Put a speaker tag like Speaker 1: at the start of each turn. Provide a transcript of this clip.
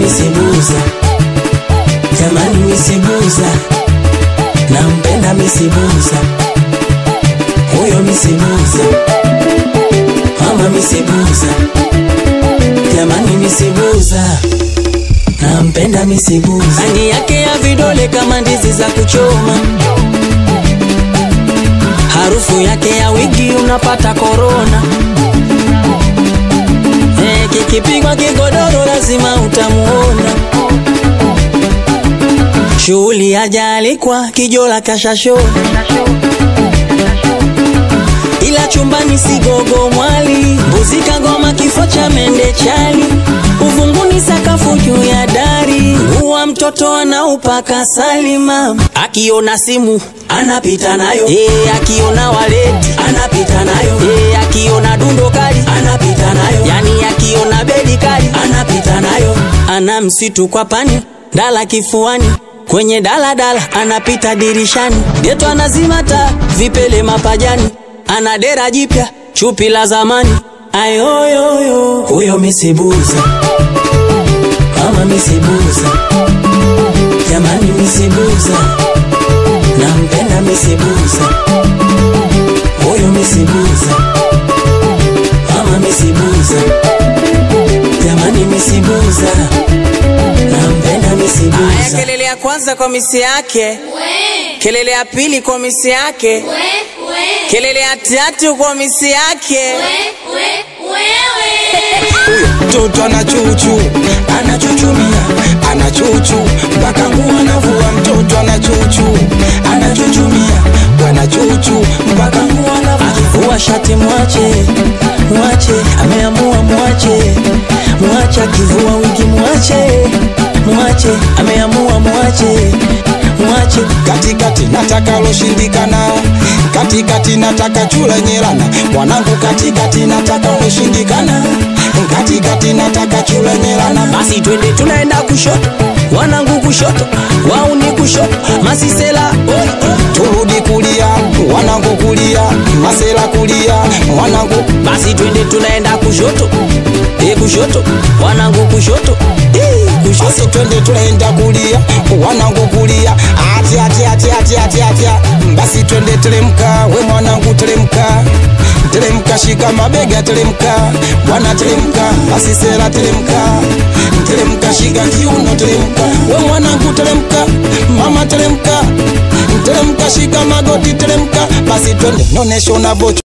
Speaker 1: misibuza, jamani misibuza, nampenda misibuza, huyo misibuza, mama misibuza, jamani misibuza, nampenda misibuza, rangi yake ya vidole kama ndizi za kuchoma, harufu yake ya wigi unapata korona. Eh, kikipigwa kigodoro lazima utamuona. Shughuli hajaalikwa kijola kashashona, ila chumbani sigogo mwali, mbuzi kagoma kifo cha mende chali, uvunguni sakafu juu ya dari, uwa mtoto anaupaka salima, akiona simu anapita nayo, eh, akiona waleti anapita nayo, eh, akiona dundo kali anapita nayo, yani akiona bedi kali anapita nayo, ana msitu kwa pani dala kifuani kwenye daladala anapita dirishani, geto anazima taa vipele mapajani, ana dera jipya chupi la zamani, ayoyoyo huyo misibuza, mama misibuza, jamani misibuza, nampenda misibuza, huyo misibuza, mama misibuza, jamani misibuza, nampenda
Speaker 2: Aya,
Speaker 1: misibuza.
Speaker 2: kelele ya kwanza kwa misi yake, kelele ya pili kwa misi yake, kelele ya tatu kwa misi yake.
Speaker 3: mtoto anachuchu anachuchumia anachuchu mpaka nguo anavua mtoto anachuchu anachuchumia wanachuchu mpaka nguo anavua
Speaker 1: akivua shati mwache mwache ameamua mwache mwache akivua wigi mwache mwache ameamua mwache mwache
Speaker 3: katikati nataka loshindikana katikati nataka chula nyelana mwanangu katikati nataka loshindikana katikati nataka chula nyelana
Speaker 1: basi twende tunaenda kushoto wanangu kushoto wauni kushoto masisela oi, oi.
Speaker 3: turudi kulia wanangu kulia masela kulia mwanangu
Speaker 1: basi twende tunaenda kushoto e kushoto wanangu kushoto Ii, kushoto
Speaker 3: basi twende tunaenda kulia wanangu kulia ati ati ati ati ati ati basi twende teremka we mwanangu teremka teremka shika mabega teremka bwana teremka basi sera teremka teremka shika kiuno teremka we mwanangu teremka mama teremka teremka shika magoti teremka basi twende nonesha unavocho